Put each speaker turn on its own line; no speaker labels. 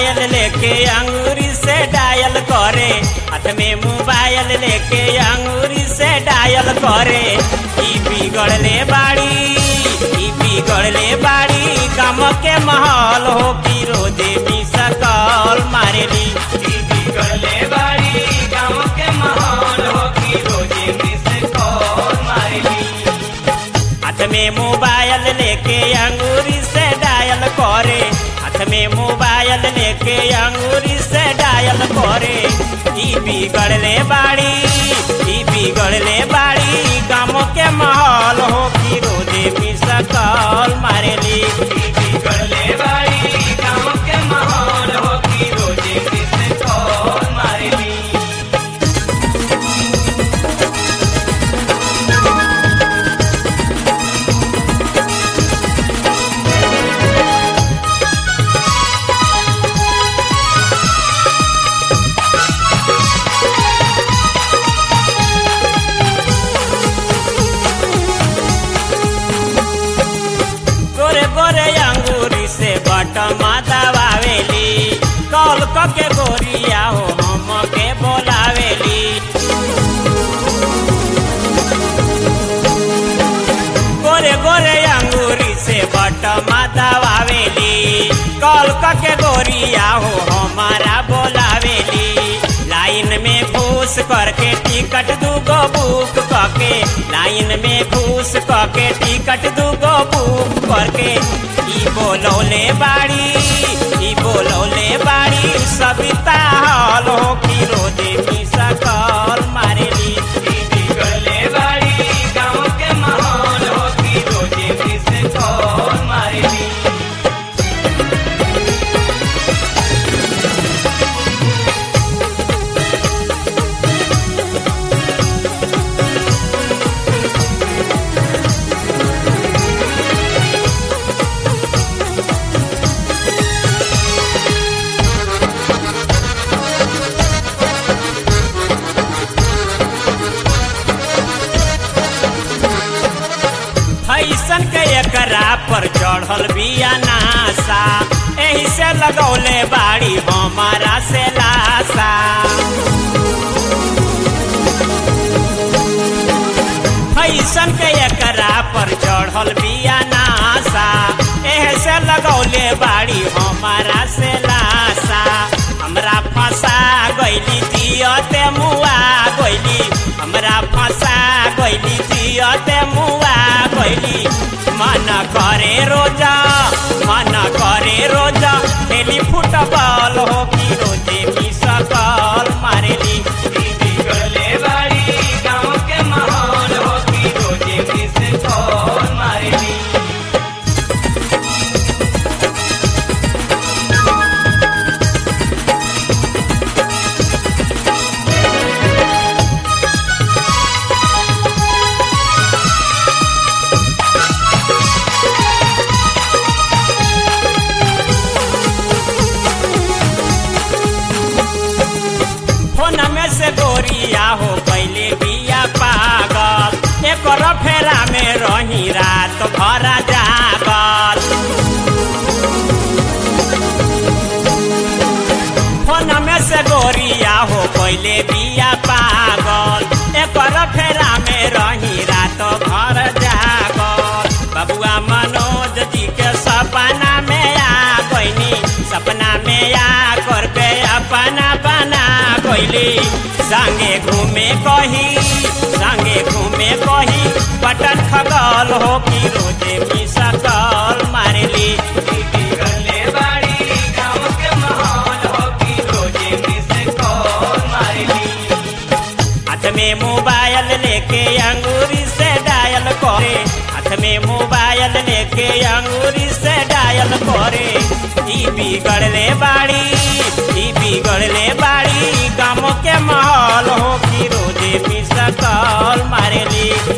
mobile लेके अंगूरी से डायल करे हाथ में मोबाइल लेके अंगूरी से डायल करे ई बिगड़ले बाड़ी ई बिगड़ले बाड़ी गम के महल हो कि रोजे भी सकल मारेली ई बिगड़ले बाड़ी गम के महल हो कि रोजे भी सकल मारेली हाथ में मोबाइल लेके अंगूरी से डायल करे हाथ में मोबाइल लेके अंगूरी से डायल करे ई बिगड़ले बाड़ी ई बिगड़ले बाड़ी गाँव के माहौल हो कि रोजे भी सकल मारेली ई बिगड़ले बाड़ी गाँव के माहौल हो कि रोजे भी सकल मारेली गोरे गोरे अंगूरी से बटमा दबावेली कॉल क के गोरिया हो हम के बोलावेली गोरे गोरे अंगूरी से बटमा दबावेली कॉल क के गोरिया हो हमारा बोलावेली लाइन में घूस करके टिकट दूगो बुक करके लाइन में घूस करके टिकट दूगो बुक करके ई बोलौले बाड़ी ई बोलौले बाड़ी सविता हॉल हो कि रोजे भी सकल मारेली ई बिगड़ले बाड़ी गाँव के माहौल हो कि रोजे भी सकल मारेली फैसन के एकरा पर चढ़ल बिया नासा एही से लगौले बाड़ी हमारा से लासा फैसन के एकरा पर चढ़ल बिया नासा एही से लगौले बाड़ी हमारा से लासा हमरा फंसा गइली जियते मुआ गइली हमरा फंसा गइली जियते मुआ गइली मन करे रोजा मन करे रोजा खेली फुटबॉल हो कि रोजे भी सकल मारेली ई बिगड़ले बाड़ी गाँव के माहौल हो कि रोजे भी सकल मारेली फोन में से गोरिया हो पहले बिया पागल एक फेरा में रही रात भर जागल फोन में से गोरिया हो पहले बिया पागल एक फेरा में रही रात भर जागल बबुआ मनोज जी के सपना में आ गईनी सपना में आ करके अपना बना गईली संगे घूमे कही संगे घूमे कही पटन खगल हो कि रोजे भी सकल मारेली ई बिगड़ले बाड़ी गाँव के माहौल हो कि रोजे भी सकल मारेली हाथ में मोबाइल लेके अंगूरी से डायल करे हाथ में मोबाइल लेके अंगूरी से डायल करे ई बिगड़ले बाड़ी ई बिगड़ले बाड़ी गाँव के माहौल हो कि रोजे भी सकल मारेली